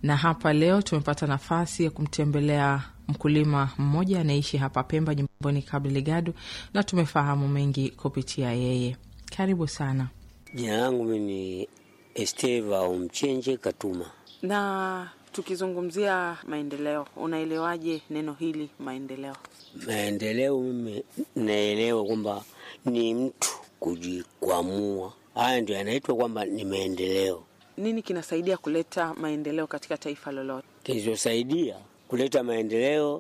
na hapa leo tumepata nafasi ya kumtembelea mkulima mmoja anaishi hapa Pemba, jimboni Cabo Delgado, na tumefahamu mengi kupitia yeye. Karibu sana. Jina langu mimi ni Esteva Umchenje Katuma. Na tukizungumzia maendeleo, unaelewaje neno hili maendeleo? Maendeleo mimi naelewa kwamba ni mtu kujikwamua, haya ndio yanaitwa kwamba ni maendeleo. Nini kinasaidia kuleta maendeleo katika taifa lolote? Kilichosaidia kuleta maendeleo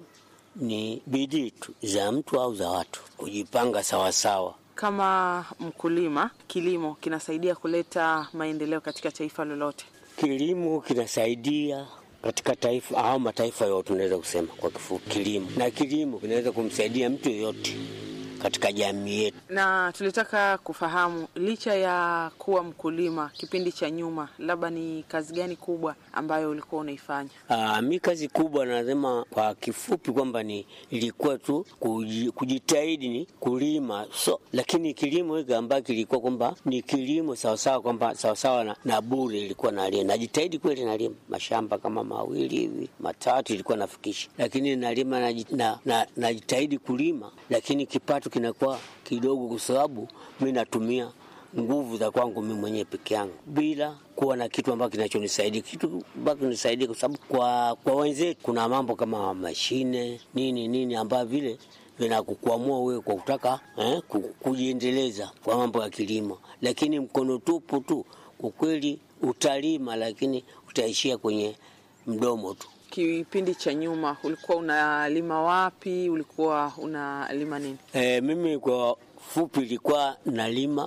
ni bidii tu za mtu au za watu kujipanga sawasawa. Kama mkulima, kilimo kinasaidia kuleta maendeleo katika taifa lolote? Kilimo kinasaidia katika taifa au mataifa yote, unaweza kusema kwa kifupi kilimo, na kilimo kinaweza kumsaidia mtu yoyote katika jamii yetu. Na tulitaka kufahamu, licha ya kuwa mkulima kipindi cha nyuma, labda ni kazi gani kubwa ambayo ulikuwa unaifanya? Aa, mi kazi kubwa nasema kwa kifupi kwamba ni ilikuwa tu kuji- kujitahidi ni kulima so, lakini kilimo hiki ambayo kilikuwa kwamba ni kilimo sawasawa kwamba sawasawa na, na bure ilikuwa nalima, najitahidi kweli nalima mashamba kama mawili hivi matatu ilikuwa nafikisha, lakini nalima naji- na- na- najitahidi kulima, lakini kipato kinakuwa kidogo kwa sababu mi natumia nguvu za kwangu mimi mwenyewe peke yangu bila kuwa na kitu ambacho kinachonisaidia kitu ambacho kinanisaidia, kwa sababu kwa, kwa wenzetu kuna mambo kama mashine nini nini ambayo vile vinakukwamua wewe kwa kutaka eh, ku- kujiendeleza kwa mambo ya kilimo, lakini mkono tupu tu kwa kweli utalima, lakini utaishia kwenye mdomo tu. Kipindi cha nyuma ulikuwa unalima wapi? Ulikuwa unalima nini? E, mimi kwa fupi ilikuwa nalima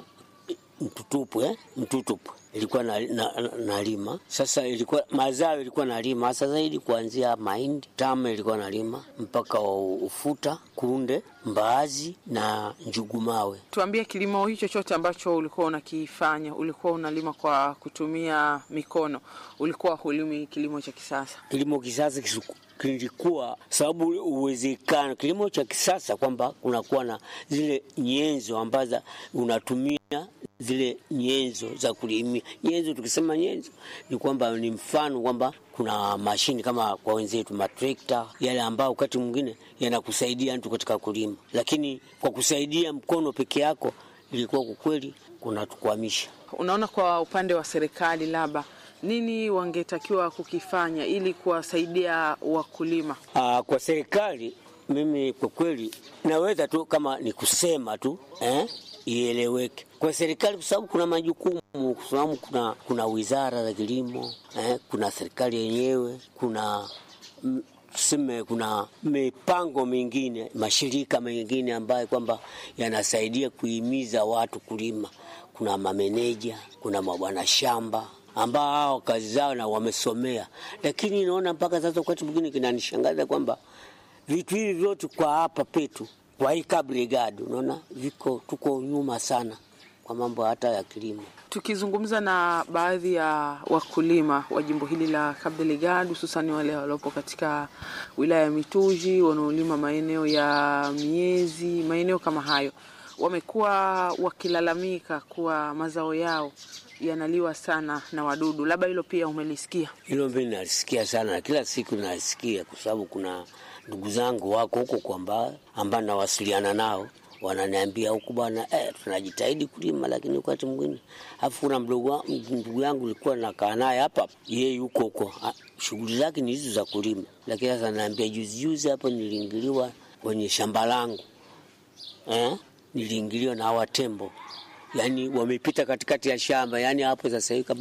mtutupu eh? mtutupu ilikuwa na, na, na, nalima sasa, ilikuwa mazao ilikuwa nalima hasa zaidi kuanzia mahindi tama ilikuwa nalima mpaka ufuta, kunde, mbaazi na njugumawe. Tuambie, kilimo hicho chote ambacho ulikuwa unakifanya, ulikuwa unalima kwa kutumia mikono, ulikuwa hulimi kilimo cha kisasa? Kilimo kisasa kisu- kilikuwa sababu uwezekano kilimo cha kisasa kwamba kunakuwa na zile nyenzo ambazo unatumia zile nyenzo za kulimia. Nyenzo, tukisema nyenzo ni kwamba ni mfano kwamba kuna mashini kama kwa wenzetu matrekta yale ambayo wakati mwingine yanakusaidia mtu katika kulima, lakini kwa kusaidia mkono peke yako ilikuwa kwa kweli kunatukwamisha. Unaona, kwa upande wa serikali, labda nini wangetakiwa kukifanya ili kuwasaidia wakulima? Aa, kwa serikali mimi kwa kweli naweza tu kama ni kusema tu eh, ieleweke kwa serikali, kwa sababu kuna majukumu, kwa sababu kuna, kuna wizara za kilimo eh, kuna serikali yenyewe, kuna mm, tuseme kuna mipango mingine, mashirika mengine ambayo kwamba yanasaidia kuhimiza watu kulima. Kuna mameneja, kuna mabwana shamba ambao hao kazi zao na wamesomea, lakini naona mpaka sasa wakati mwingine kinanishangaza kwamba vitu hivi vyote kwa hapa petu kwa hii Cabo Delgado unaona viko tuko nyuma sana kwa mambo hata ya kilimo. Tukizungumza na baadhi ya wakulima wa jimbo hili la Cabo Delgado, hususani wale waliopo katika wilaya ya Mituji wanaolima maeneo ya miezi, maeneo kama hayo, wamekuwa wakilalamika kuwa mazao yao yanaliwa sana na wadudu. Labda hilo pia umelisikia? Hilo mimi nalisikia sana na kila siku nalisikia, kwa sababu kuna ndugu zangu wako huko kwamba ambao nawasiliana nao wananiambia huku bwana, eh, tunajitahidi kulima, lakini wakati mwingine afu kuna mdogo wa- ndugu yangu nilikuwa nakaa naye hapa, yeye yuko huko, ah, shughuli zake ni hizo za kulima, lakini sasa naambia, juzi juzi hapo niliingiliwa kwenye shamba langu eh, niliingiliwa na hawa tembo, yani wamepita katikati ya shamba, yani hapo sasa hivi kama